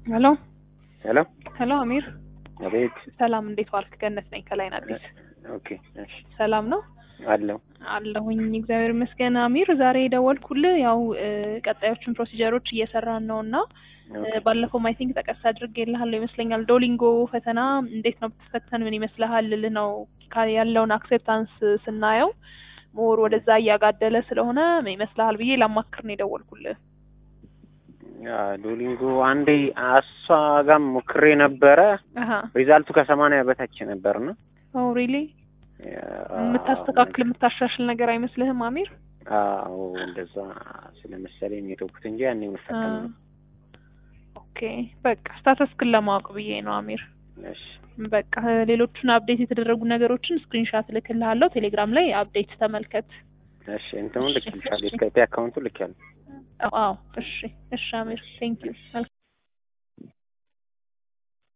ሄሎ ሄሎ ሄሎ፣ አሚር አቤት። ሰላም፣ እንዴት ዋልክ? ገነት ነኝ ከላይን አዲስ። ኦኬ እሺ፣ ሰላም ነው አለው አለሁኝ፣ እግዚአብሔር ይመስገን። አሚር ዛሬ የደወልኩልህ ያው እ፣ ቀጣዮቹን ፕሮሲጀሮች እየሰራን ነው እና እ፣ ባለፈው አይ ቲንክ ጠቀስ አድርጌልሃለሁ ይመስለኛል። ዶሊንጎ ፈተና እንዴት ነው ብትፈተን ምን ይመስልሃል ልልህ ነው። ካ- ያለውን አክሴፕታንስ ስናየው ሞር ወደዛ እያጋደለ ስለሆነ ምን ይመስልሃል ብዬ ላማክር ነው የደወልኩልህ። ያ ዶሊንጎ አንዴ እሷ ጋም ሞክሬ ነበረ። አሀ ሪዛልቱ ከሰማንያ በታች ነበር ነው ኦ ሪሊ የምታስተካክል የምታሻሽል ነገር አይመስልህም አሚር? አዎ እንደዛ ስለመሰለኝ የተውኩት እንጂ ያኔ መፈተን ነው። ኦኬ በቃ ስታተስክን ለማወቅ ብዬ ነው አሚር። እሺ በቃ ሌሎቹን አፕዴት የተደረጉ ነገሮችን ስክሪንሻት ልክልሃለሁ። ቴሌግራም ላይ አፕዴት ተመልከት። እሺ እንትኑን ልክ ይልሻል የስካይፕ አካውንቱ ልክ ያለ አዎ እሺ እሺ አሚር ቴንክ ዩ